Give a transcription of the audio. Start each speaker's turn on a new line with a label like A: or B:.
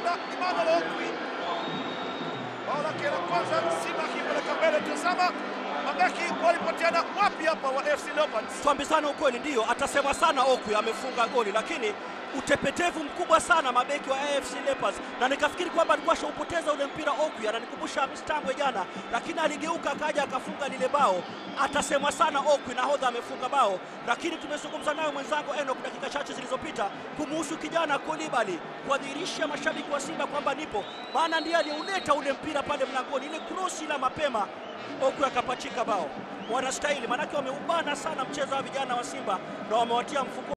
A: tena Emmanuel Okwi. Bao lake la kwanza Simba akipeleka mbele. Tazama mabeki walipoteana wapi hapa wa FC Leopards.
B: Tuambizane ukweli, ndiyo atasema sana Okwi amefunga goli, lakini utepetevu mkubwa sana mabeki wa AFC Leopards, na nikafikiri kwamba alikuwa ashaupoteza ule mpira. Okwi ananikumbusha Mstambwe jana, lakini aligeuka akaja akafunga lile bao. Atasemwa sana Okwi, nahodha amefunga bao, lakini tumezungumza nayo mwenzangu Enoch dakika chache zilizopita kumuhusu kijana Kolibali, kuadhirisha mashabiki wa Simba kwamba nipo, maana ndiye aliuleta ule mpira pale mlangoni, ile krosi la mapema Okwi akapachika bao. Wanastahili, maanake wameubana sana mchezo wa vijana wa Simba na wamewatia mfuko